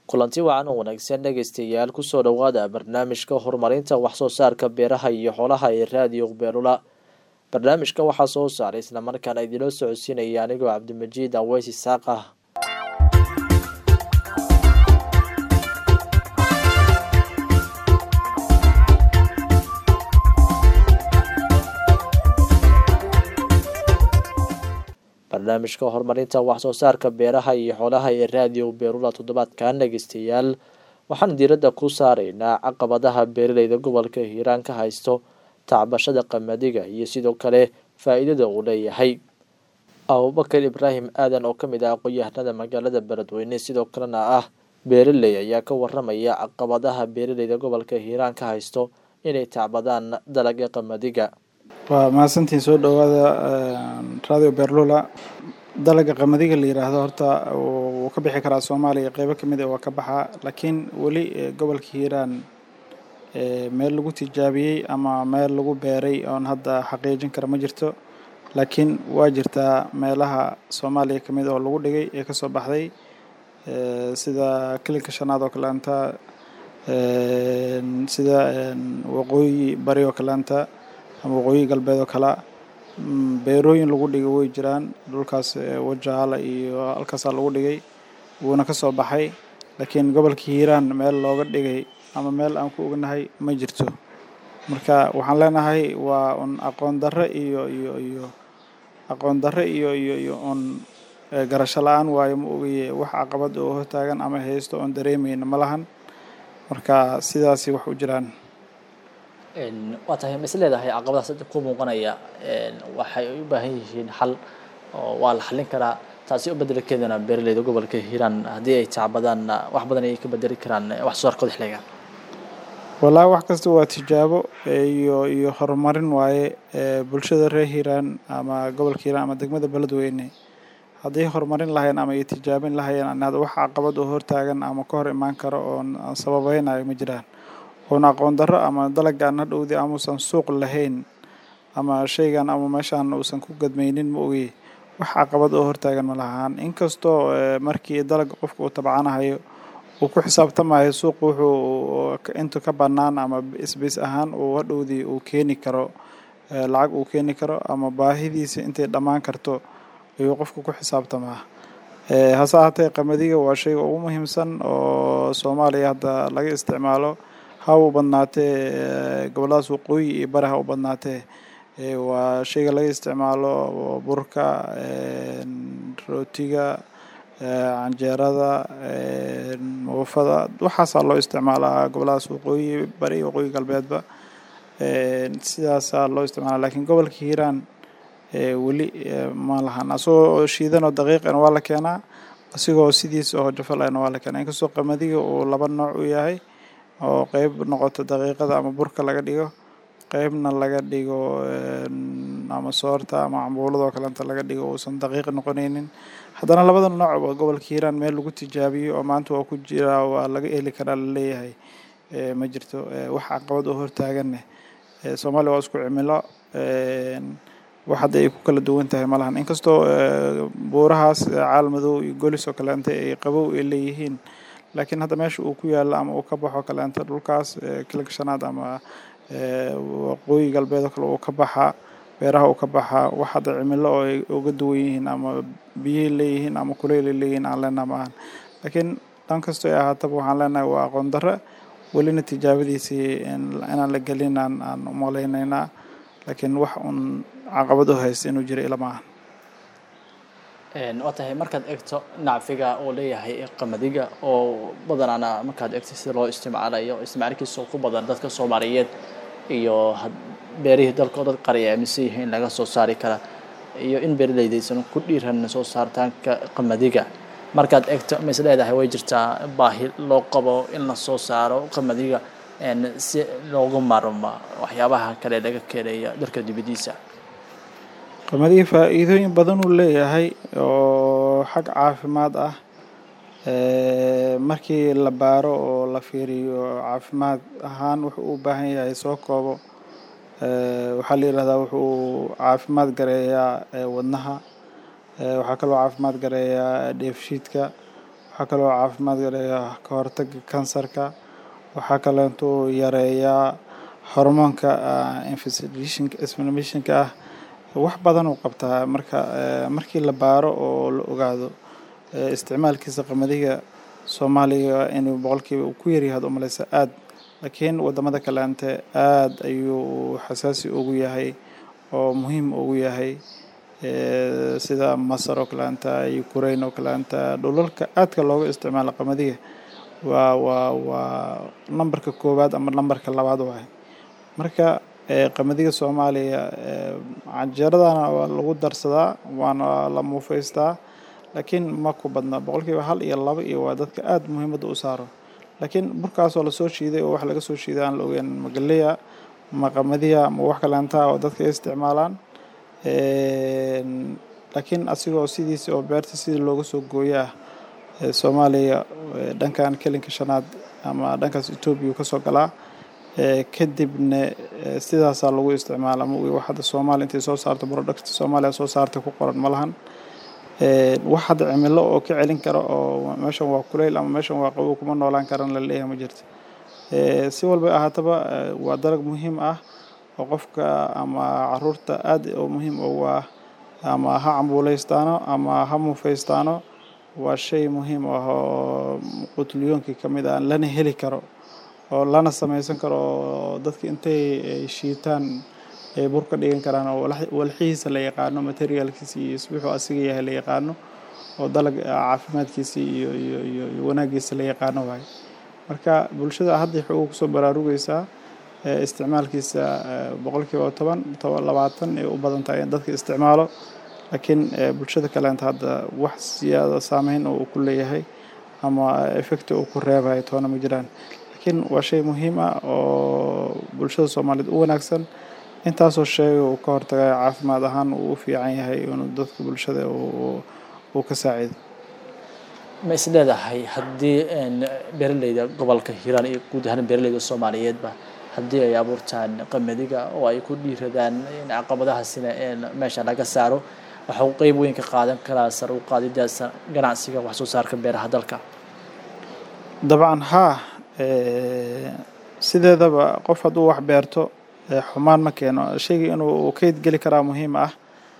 kulanti wacan oo wanaagsan dhegaystayaal kusoo dhowaada barnaamijka horumarinta waxsoo saarka beeraha iyo xoolaha ee raadiyo beelula barnaamijka waxaa soo saaray islamarkaana idinoo socodsiinaya anigoo cabdimajiid aweys isaaq ah barnaamijka horumarinta waxsoo saarka beeraha iyo xoolaha ee raadiyo beerula toddobaadkan dhegeystayaal waxaan diiradda ku saaraynaa caqabadaha beeraleyda gobolka hiiraan ka haysto tacbashada qamadiga iyo sidoo kale faa-iidada uu leeyahay abubakar ibraahim aadan oo kamid ah aqoon-yahanada magaalada beledweyne sidoo kalena ah beeraley ayaa ka waramaya caqabadaha beeraleyda gobolka hiiraan ka haysto inay tacbadaan dalaga qamadiga waa mahadsantiin soo dhowaada radio berlula dalaga qamadiga la yiraahdo horta wuu ka bixi karaa soomaaliya qeybo kamid a waa ka baxaa laakiin weli gobolka hiiraan meel lagu tijaabiyey ama meel lagu beeray oon hadda xaqiijin kara ma jirto laakiin waa jirtaa meelaha soomaaliya kamid oo lagu dhigay ee kasoo baxday sida kilinka shanaad oo kaleanta sida waqooyi bari oo kaleanta ama waqooyi galbeed oo kale beerooyin lagu dhigay way jiraan dhulkaas wajaala iyo halkaasaa lagu dhigay wuuna ka soo baxay laakiin gobolka hiiraan meel looga dhigay ama meel aan ku ognahay ma jirto marka waxaan leenahay waa un aqoon darre iyo iyo iyo aqoon darre iyo iyo iyo un garasho la-aan waayo ma ogaye wax caqabad oo hortaagan ama haysto oon dareemayna ma lahan marka sidaasi wax u jiraan waa tahay mas leedahay caqabadaas ku muuqanaya waxay u baahan yihiin xal oo waa la xallin karaa taasi u bedelkeedana beeraleyda gobolka hiiraan haddii ay tacbadaan wax badan ay ka bedeli karaan wax soo saarkooda xiliga wallaahi wax kasta waa tijaabo iyo iyo horumarin waaye bulshada reer hiiraan ama gobolka hiiraan ama degmada beledweyne hadday horumarin lahayn ama ay tijaabin lahayeen wax caqabad oo hortaagan ama ka hor imaan karo oon sababeynayo ma jiraan oon aqoon darro ama dalagaan hadhowdii amuusan suuq lahayn ama shaygan ama meeshaan uusan ku gadmaynin ma ogey wax caqabad oo hortaagan ma lahaan inkastoo markii dalaga qofka uu tabcanahayo uu ku xisaabtamayo suuq wuxuu intu ka bannaan ama isbis ahaan uu hadhowdii uu keeni karo lacag uu keeni karo ama baahidiisa intay dhammaan karto ayuu qofka ku xisaabtamaa hase ahaatee qamadiga waa shayga ugu muhiimsan oo soomaaliya hadda laga isticmaalo ha u badnaatee gobolladaas waqooyi iyo bari ha u badnaatee waa shayga laga isticmaalo burka rootiga canjeerada muufada waxaasaa loo isticmaalaa gobolladaas waqooyi bari iyo waqooyi galbeedba sidaasaa loo isticmaala lakiin gobolka hiiraan weli ma lahan asagoo shiidanoo daqiiqana waa la keenaa asigoo sidiisa oo jafalana waa la keenaa inkastoo qamadiga uu laba nooc u yahay oo qeyb noqoto daqiiqada ama burka laga dhigo qeybna laga dhigo ama soorta ama cambuuladoo kalenta laga dhigo uusan daqiiq noqonaynin haddana labada noocba gobolka hiiraan meel lagu tijaabiyo oo maanta waa ku jiraa waa laga heli karaa laleeyahay ma jirto wax caqabad oo hortaaganne soomaaliya waa isku cimilo wax hadda ay ku kala duwan tahay ma lahan inkastoo buurahaas caalmadow iyo golis oo kaleenta ay qabow ay leeyihiin laakiin hadda meesha uu ku yaalo ama uu ka baxo kaleenta dhulkaas kilinka shanaad ama waqooyi galbeed oo kale uu ka baxaa beeraha uu ka baxaa wax hadda cimilo oo ay uga duwan yihiin ama biyay leeyihiin ama kuleylay leeyihiin aan leenaha ma ahan laakiin dhan kastoo ay ahaataba waxaan leenahay waa aqoon darre welina tijaabadiisii inaan la gelin aan aan umalaynaynaa laakiin wax un caqabad u haysta inuu jiro ilama ahan waa tahay markaad eegto nacfiga uu leeyahay qamadiga oo badanaana markaad eegto sida loo isticmaalayo isticmaalkiisa ku badan dadka soomaaliyeed iyo beerihii dalkoo dad qari aaminsan yihiin in laga soo saari kara iyo in beeraleyda aysan ku dhiiran soo saaritaanka qamadiga markaad eegto ma is leedahay way jirtaa baahi loo qabo in la soo saaro qamadiga si loogu maarmo waxyaabaha kale laga keenaya dalka dibadiisa qamadiga faa-iidooyin badan uu leeyahay oo xag caafimaad ah markii la baaro oo la fiiriyo caafimaad ahaan wuxuu u baahan yahay soo koobo waxaa la yidhahdaa wuxuu caafimaad gareeyaa wadnaha waxaa kaloo caafimaad gareeyaa dheefshiidka waxaa kaloo caafimaadka leeyahay ka hortaga kansarka waxaa kaleentuu yareeyaa hormoonka inflammationka ah wax badan uu qabtaa marka markii la baaro oo la ogaado isticmaalkiisa qamadiga soomaaliga inuu boqolkiiba uu ku yaryahaad u malaysa aad laakiin wadamada kaleante aad ayuu xasaasi ugu yahay oo muhiim ugu yahay sida masar oo kaleanta ukraine oo kaleanta dhulalka aadka looga isticmaalo qamadiga waa waa waa nambarka koowaad ama nambarka labaad waay marka qamadiga soomaaliya canjeeradana waa lagu darsadaa waana la muufaystaa laakiin ma ku badna boqolkiiba hal iyo laba iyo waa dadka aada muhiimadda u saaro laakiin burkaasoo lasoo shiiday oo wax laga soo shiiday aan la ogeyn magaleya ma qamadiya ma wax kaleantaa oo dadka ay isticmaalaan laakiin asigoo sidiisa oo beerta sidii looga soo gooyo ah soomaaliya dhankan kelinka shanaad ama dhankaas etoobiya kasoo galaa kadibna sidaasaa lagu isticmaala ma wax hadda soomaaliya intay soo saarto product soomaaliya soo saartay ku qoran ma lahan wax hadda cimilo oo ka celin kara oo meeshan waa kuleyl ama meeshan waa qabow kuma noolaan karan la leeyahay ma jirto si walba ahaataba waa dalag muhiim ah oo qofka ama caruurta aad oo muhiim ugu ah ama ha cambuuleystaano ama ha muufeystaano waa shay muhiim ah oo qutulyoonkii ka mid ah lana heli karo oo lana samaysan karo oo dadka intay shiitaan ay bur ka dhigan karaan oo walxihiisa la yaqaano materialkiisa iyo isbuuxuu asiga yahay la yaqaano oo dalag caafimaadkiisa iyo iyo iyo iyo wanaagiisa la yaqaano waayo marka bulshada hadda xoog kusoo baraarugeysaa isticmaalkiisa boqolkiiba toban toban labaatan ay u badan tahay in dadka isticmaalo laakiin bulshada kaleenta hadda wax siyaada saameyn oo uu ku leeyahay ama effecti uu ku reebayo toona ma jiraan laakiin waa shay muhiim ah oo bulshada soomaaliyeed u wanaagsan intaasoo sheega uu ka hortagayo caafimaad ahaan uu u fiican yahay inuu dadka bulshada uu ka saaciido ma is leedahay haddii beeraleyda gobolka hiiraan iyo guud ahaan beeraleyda soomaaliyeedba haddii ay abuurtaan qamadiga oo ay ku dhiiradaan in caqabadahaasina meesha laga saaro waxa uu qeyb weyn ka qaadan karaa sar u qaadidaasa ganacsiga wax soo saarka beeraha dalka dabcan haa sideedaba qof hadduu wax beerto xumaan ma keeno shayga inuu kayd geli karaa muhiim ah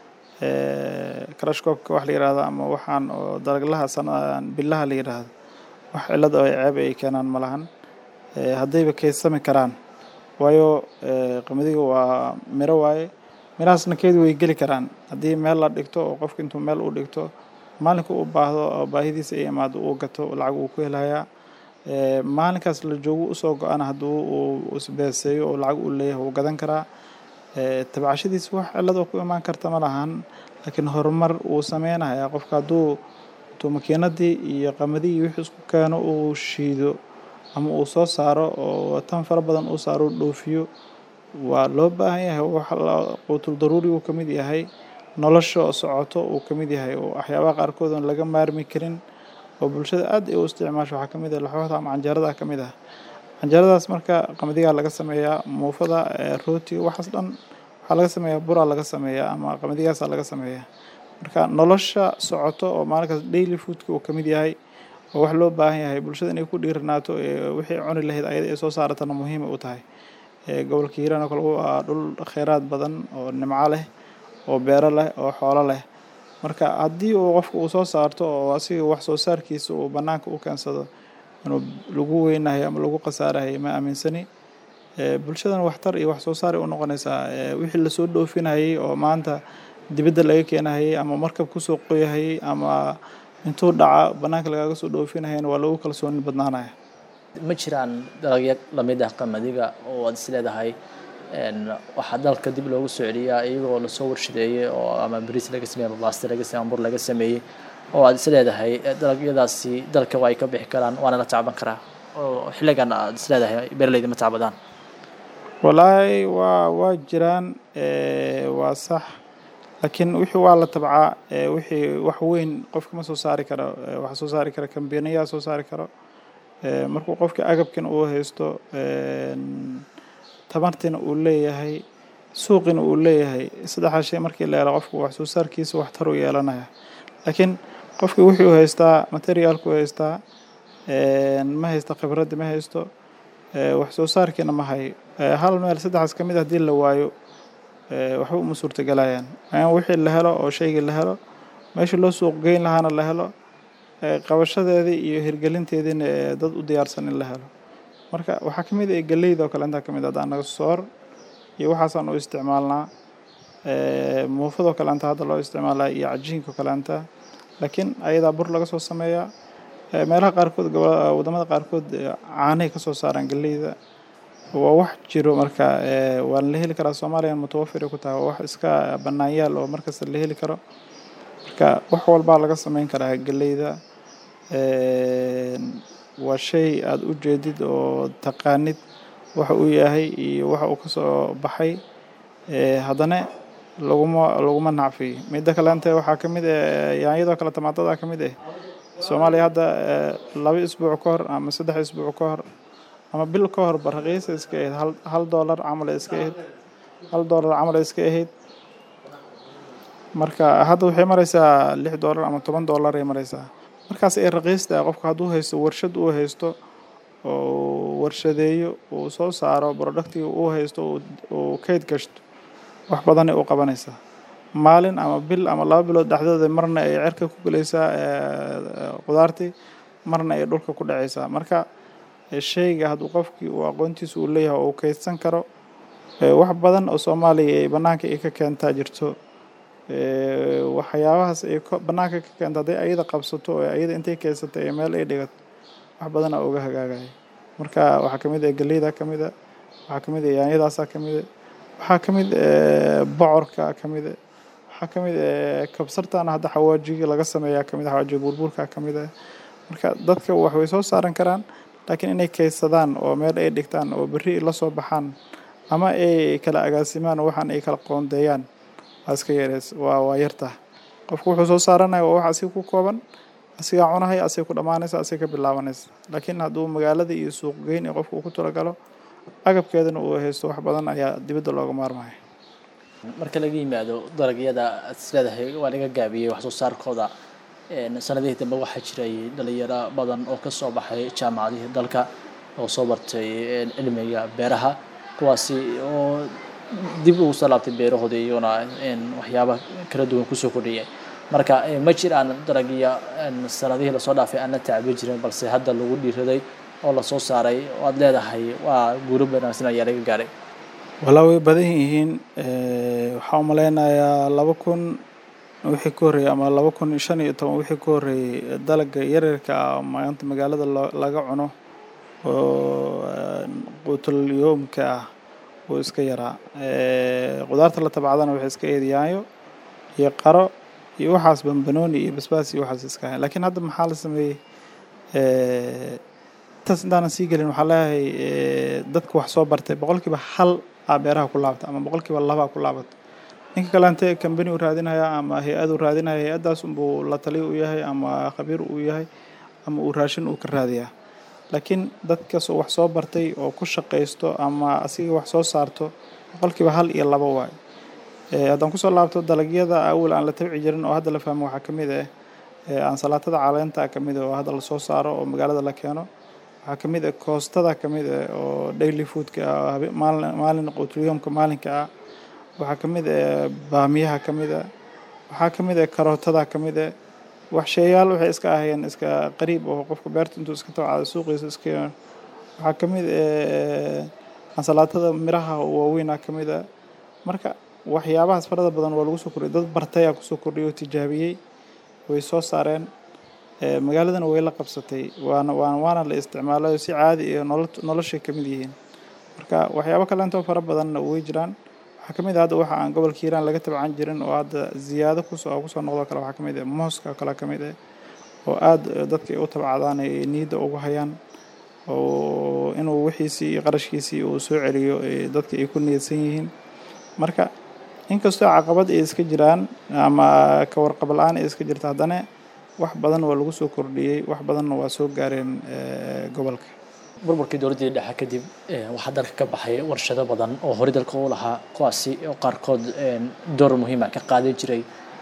karashkoobka wax la yihahdo ama waxaan oo dalaglaha sanadan bilaha la yidhaahdo wax cillad oo ceeb ay keenaan ma lahan haddayba kaydsami karaan waayo qamadiga waa miro waaye mirahaasna keyd way geli karaan haddii meel la dhigto oo qofka intuu meel u dhigto maalinka u baahdo oo baahidiisa ay imaado uu gato lacag uu ku helayaa maalinkaas la joogo usoo go-ana hadduu uu isbeeseeyo oo lacag uu leeyahay wuu gadan karaa tabcashadiisa wax cilladoo ku imaan karta ma lahan laakiin horumar uu sameynaya qofka hadduu intuu makiinadii iyo qamadihii wixii isku keeno uu shiido ama uu soo saaro oo tan fara badan uu saaro u dhoofiyo waa loo baahan yahay wax quutul daruuri uu ka mid yahay nolosha socoto uu ka mid yahay oo waxyaabaha qaarkood oon laga maarmi karin oo bulshada aad ay u isticmaasho waxaa ka mid ah laxooxda ama canjeerada ka mid ah canjeeradaas marka qamadigaa laga sameeyaa muufada rootiga waxaas dhan waxaa laga sameeyaa buraa laga sameeyaa ama qamadigaasaa laga sameeyaa marka nolosha socoto oo maalinkaas daily foodka uu ka mid yahay oo wax loo baahan yahay bulshada inay ku dhiiranaato wixii cuni lahayd ayada ay soo saaratana muhiima u tahay gobolka hiiraan oo kale waa dhul kheyraad badan oo nimco leh oo beero leh oo xoolo leh marka haddii uu qofka uu soo saarto oo asiga wax soo saarkiisa uu bannaanka u keensado inuu lagu weynahay ama lagu khasaarahay ma aaminsani bulshadana waxtar iyo wax soo saar ay u noqonaysaa wixii lasoo dhoofinayay oo maanta dibadda laga keenahayay ama markab kusoo qoyahayay ama intuu dhaca bannaanka lagaaga soo dhoofinahayana waa lagu kalsooni badnaanaya ma jiraan dalagyo lamid ah qamadiga oo aad is leedahay waxaa dalka dib loogu soo celiyaa iyagoo lasoo warshadeeyey oo ama bariis laga sameeyey ama baasti laga sameeyey ama bur laga sameeyey oo aad is leedahay dalagyadaasi dalka waa ay ka bixi karaan waana la tacban karaa oo xilligan aad is leedahay beeraleyda ma tacbadaan wallaahi waa waa jiraan waa sax laakiin wixii waa la tabcaa wixii wax weyn qofka ma soo saari karo waxaa soo saari kara kambaniyaa soo saari karo markuu qofka agabkina uu haysto tamartina uu leeyahay suuqina uu leeyahay saddexdaa shay markii la helo qofku wax soo saarkiisa waxtar u yeelanaya laakiin qofkii wuxuu haystaa materiaalku haystaa ma haysta khibraddi ma haysto wax soo saarkiina ma hayo hal meel saddexaas ka mid haddii la waayo waxba uma suurtagelayaan in wixii la helo oo shaygii la helo meesha loo suuq geyn lahaana la helo qabashadeedii iyo hirgelinteediina dad u diyaarsan in la helo marka waxaa ka mid ah geleyda oo kale intaa ka mid ah anaga soor iyo waxaasaan u isticmaalnaa muufadoo kaleanta hadda loo isticmaalaa iyo cajiinka kaleanta laakiin ayadaa bur laga soo sameeyaa meelaha qaarkood wadamada qaarkood caanay ka soo saaraan geleyda waa wax jiro marka waa la heli karaa soomaaliya mutawafir ku tahay waa wax iska banaanyaal oo markasta la heli karo marka wax walbaa laga sameyn karaa geleyda waa shay aada u jeedid oo taqaanid waxa uu yahay iyo waxa uu kasoo baxay haddana laguma laguma nacfiyo midda kaleante waxaa ka mid ah yaanyadoo kale tamaadada ka mid ah soomaaliya hadda laba isbuuc ka hor ama saddex isbuuc ka hor ama bil ka hor ba raqiisa iska ahayd hal hal doolar camal iska ahayd hal doolar camal iska ahayd marka hadda waxay maraysaa lix doolar ama toban doolar ay maraysaa markaas ay raqiista qofka hadduu haysto warshad uu haysto oo warshadeeyo uu soo saaro productiga uu haysto uu kayd gashto wax badanay u qabanaysaa maalin ama bil ama laba bilood dhexdooda marna ay cerka ku gelaysaa qudaartii marna ay dhulka ku dhacaysaa marka shayga hadduu qofkii uu aqoontiisa uu leeyahay oo uu kaydsan karo wax badan oo soomaaliya ay bannaanka ay ka keentaa jirto waxyaabahaas ay bannaanka ka keento hadday ayada qabsato oo ayada intay keysatay ee meel ay dhigato wax badan aa uga hagaagaya marka waxaa ka mid ah geleyda ka mid a waxaa ka mid ah yaanyadaasaa ka mid a waxaa ka mid bocorka ka mid a waxaa ka mid kabsartana hadda xawaajiga laga sameeyaa ka mid a xawaajiga burburka ka mid ah marka dadka wax way soo saaran karaan laakiin inay kaydsadaan oo meel ay dhigtaan oo berri la soo baxaan ama ay kala agaasimaan oo waxaan ay kala qoondeeyaan waa iska yareys waa waa yartah qofku wuxuu soo saaranaya waa wax asiga ku kooban asigaa cunahaya asiga ku dhammaanaysa asiga ka bilaabanaysa laakiin hadduu magaalada iyo suuq geyn ee qofka uu ku talagalo agabkeedana uu haysto wax badan ayaa dibadda looga maarmaya marka laga yimaado dalagyada aad is leedahay waa laga gaabiyey wax soo saarkooda sanadihii dambe waxaa jiray dhalinyaro badan oo ka soo baxay jaamacadihii dalka oo soo bartay cilmiga beeraha kuwaasi oo dib ugu soo laabtay beerahooda iyaguna waxyaaba kala duwan kusoo kordhiyay marka ma jiraan dalagya sanadihii lasoo dhaafay aan la tacbi jirin balse hadda lagu dhiiraday oo lasoo saaray oo aada leedahay waa guuro wanaagsan ayaa laga gaaray walaa way badan yihiin waxaa umaleynayaa laba kun wixii ka horreeyey ama laba kun shan iyo toban wixii ka horreeyey dalaga yaryarka ah maanta magaalada laga cuno oo quutul yoomka ah uu iska yaraa qudaarta la tabcadana waxay iska eed yaanyo iyo qaro iyo waxaas bambanooni iyo basbaas iyo waxaas iska ahayn laakiin hadda maxaa la sameeyey intaas intaanan sii gelin waxaa leeyahay dadka wax soo bartay boqolkiiba hal aa beeraha ku laabta ama boqolkiiba labaa ku laabata ninka kaleante kambani u raadinaya ama hay-ad u raadinaya hay-addaas unbuu la taliyo u yahay ama khabiir uu yahay ama uu raashin uu ka raadiyaa laakiin dadkaasoo wax soo bartay oo ku shaqaysto ama asiga wax soo saarto boqolkiiba hal iyo laba waayo haddaan kusoo laabto dalagyada awal aan la tabci jirin oo hadda la fahmo waxaa ka mid ah ansalaatada caleenta ka mid ah oo hadda lasoo saaro oo magaalada la keeno waxaa ka mid ah koostada ka mid ah oo daily foodka ah maalin quutulyomka maalinka ah waxaa ka mid ah baamiyaha ka mid ah waxaa ka mid ah karootada ka mid ah waxsheeyaal waxay iska ahayeen iska qariib oo qofka beerta intuu iska tabcado suuqiisa iska waxaa ka mid ah ansalaatada miraha waaweynaa ka mid ah marka waxyaabahaas farada badan waa lagu soo kordhiyay dad bartayaa kusoo kordhiyay oo tijaabiyey way soo saareen magaaladana way la qabsatay waana waana waana la isticmaalayo si caadi iyo nolo noloshay ka mid yihiin marka waxyaabo kaleentoo fara badanna way jiraan waxaa ka mid ah hadda waxa aan gobolka hiiraan laga tabcan jirin oo hadda ziyaado kusoo kusoo noqdo kale waxaa ka mid ah mooska kale ka mid ah oo aada dadka ay u tabcadaan ay niyadda ugu hayaan oo inuu wixiisii iyo qarashkiisii uu soo celiyo dadka ay ku niyadsan yihiin marka inkastoo caqabad ay iska jiraan ama ka warqab la-aan ay iska jirta haddana wax badan waa lagu soo kordhiyey wax badanna waa soo gaareen gobolka burburkii dowladdii dhexe kadib waxaa dalka ka baxay warshado badan oo horey dalka u lahaa kuwaasi oo qaarkood door muhiima ka qaadan jiray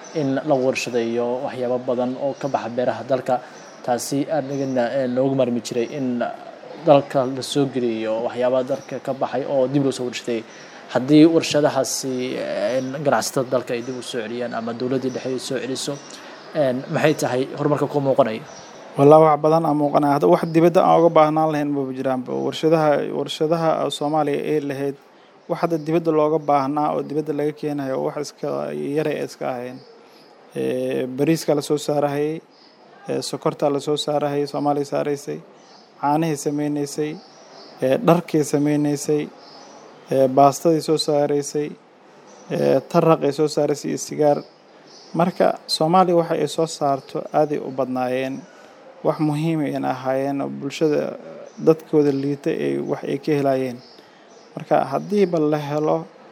in la warshadeeyo waxyaabo badan oo ka baxa beeraha dalka taasi anigana loogu marmi jiray in dalka la soo geliyo waxyaabaa dalka ka baxay oo dib loo soo warshadeeyey haddii warshadahaasi ganacsatada dalka ay dib u soo celiyaan ama dowladdii dhexe ay soo celiso maxay tahay horumarka ku muuqanaya wallahi wax badan aa muuqanaya hadda wax dibadda aan uga baahnaan lahayn maba jiraanba warshadaha warshadaha soomaaliya ee lahayd wax hadda dibadda looga baahnaa oo dibadda laga keenayo wax iska yaray ay iska ahayn bariiska lasoo saarahayay sokortaa lasoo saarahayay soomaaliya saaraysay caanahay sameynaysay dharkay sameynaysay baastaday soo saaraysay taraqay soo saaraysay iyo sigaar marka soomaaliya waxa ay soo saarto aaday u badnaayeen wax muhiima ayna ahaayeen oo bulshada dadkooda liita ay wax ay ka helaayeen marka haddiiba la helo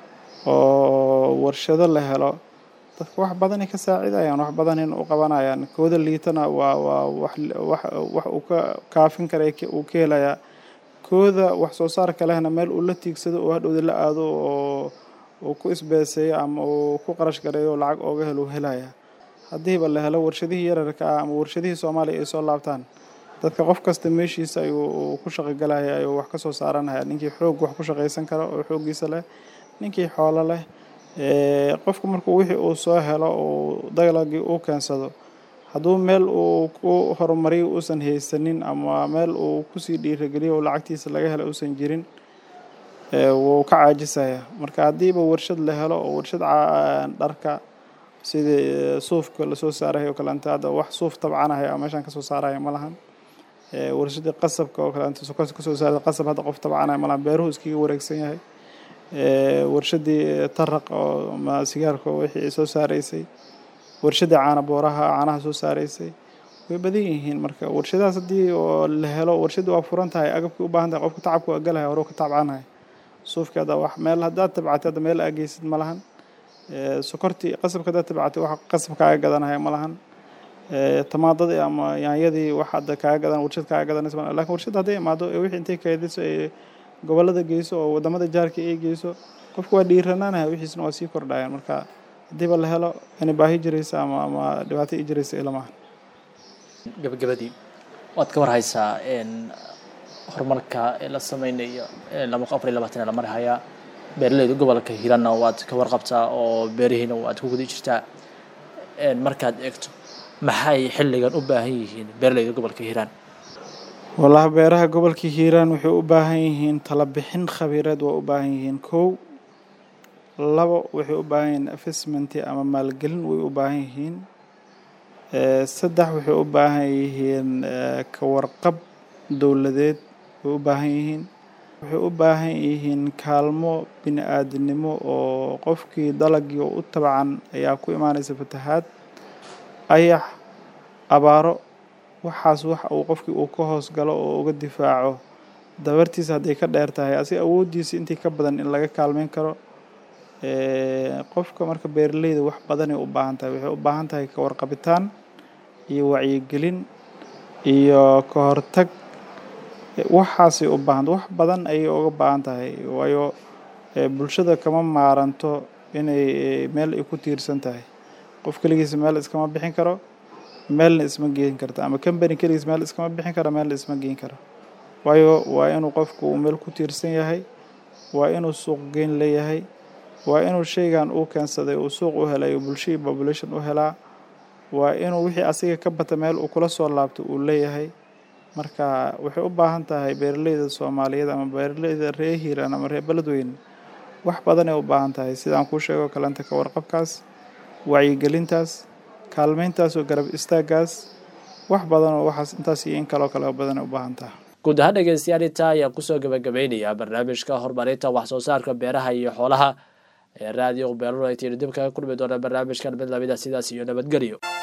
oo warshado la helo dadka wax badanay ka saacidayaan wax badanayna u qabanayaan kooda liitana waa waa wax wax wax uu ka kaafin kara uu ka helayaa kooda wax soo saarka lehna meel uu la tiigsado oo hadhowda la aado oo uu ku isbeeseeyo ama uu ku qarash gareeyo oo lacag ooga helo uu helayaa haddiiba la helo warshadihii yararka ah ama warshadihii soomaaliya ay soo laabtaan dadka qof kasta meeshiisa ayuu ku shaqogalaya ayuu wax ka soo saaranaya ninkii xoog wax ku shaqaysan kara oo xooggiisa leh ninkii xoolo leh qofku markuu wixii uu soo helo uu dalagii uu keensado hadduu meel uu ku horumariyo uusan haysanin ama meel uu kusii dhiirageliyo oo lacagtiisa laga helo uusan jirin wuu ka caajisaya marka haddiiba warshad la helo oo warshad dharka sidii suufka lasoo saarahay oo kaleanta hadda wax suuf tabcanahay oo meeshaan kasoo saaraya ma lahan warshadii qasabka oo kaleanta sokorta kasoo saaraya qasab hadda qof tabcanaya ma lahan beeruhu iskaga wareegsan yahay warshadii taraq oo ama sigaarka wixii ay soo saaraysay warshadii caana booraha caanaha soo saaraysay way badan yihiin marka warshadahaas haddii oo la helo warshadii waa furan tahay agabkii u baahan tahay qofka tacabka waa galaya hore ka tabcanahay suufkii hadda wax meel haddaad tabcatay hadda meel aageysid ma lahan sokortii qasabka haddaad tabcatay wax qasab kaaga gadanaya ma lahan tamaadadii ama yaanyadii wax hadda kaaga gadan warshad kaaga gadanaysa ma lakin warshad hadday imaado ee wixii intay kaediso ee gobollada geyso oo wadamada jaarka ay geyso qofku waa dhiiranaanaya wixiisna waa sii kordhayaan marka haddiiba la helo inay baahi jiraysa ama ama dhibaato i jiraysa ilamaha gabagabadii waad ka warhaysaa horumarka la sameynayo laba afar iyo labaatan la marhayaa beeraleyda gobolka hiirana waad ka warqabtaa oo beerihiina waad ku guda jirtaa markaad eegto maxay xilligan u baahan yihiin beeraleyda gobolka hiiraan wallahi beeraha gobolka hiiraan waxay u baahan yihiin talabixin khabiireed waa u baahan yihiin kow labo waxay u baahan yihiin assessmenti ama maalgelin way u baahan yihiin saddex waxay u baahan yihiin ka warqab dowladeed way u baahan yihiin waxay u baahan yihiin kaalmo bini aadinimo oo qofkii dalagii u tabcan ayaa ku imaanaysa fatahaad ayax abaaro waxaas wax uu qofkii uu ka hoos galo oo uga difaaco dabartiisa hadday ka dheer tahay asiga awooddiisa intii ka badan in laga kaalmeyn karo qofka marka beeraleyda wax badanay u baahan tahay waxay u baahan tahay ka warqabitaan iyo wacyigelin iyo ka hortag waxaasay u baahanta wax badan ayay uga baahan tahay waayo bulshada kama maaranto inay meel ay ku tiirsan tahay qof keligiisa meel iskama bixin karo meelna isma geen karto ama combany keligiis meel iskama bixin karo meelna isma geen karo waayo waa inuu qofku uu meel ku tiirsan yahay waa inuu suuq geyn leeyahay waa inuu shaygan uu keensaday uu suuq u helayo bulshadii population u helaa waa inuu wixii asiga ka bata meel uu kula soo laabto uu leeyahay marka waxay u baahan tahay beeraleyda soomaaliyeed ama beeraleyda reer hiiraan ama reer beledweyne wax badanay u baahan tahay sidaan kuu sheego kalenta ka warqabkaas wacyigelintaas kaalmeyntaas oo garab istaagaas wax badan oo waxaas intaas iyo in kaloo kale badanay u baahan tahay guud ahaan dhegeystayaal intaa ayaan kusoo gabagabeynayaa barnaamijka horumarinta wax soo saarka beeraha iyo xoolaha ee raadiyo beerula ay tiiri dib kaga kulmi doona barnaamijkan mid lamida sidaas iyo nabadgelyo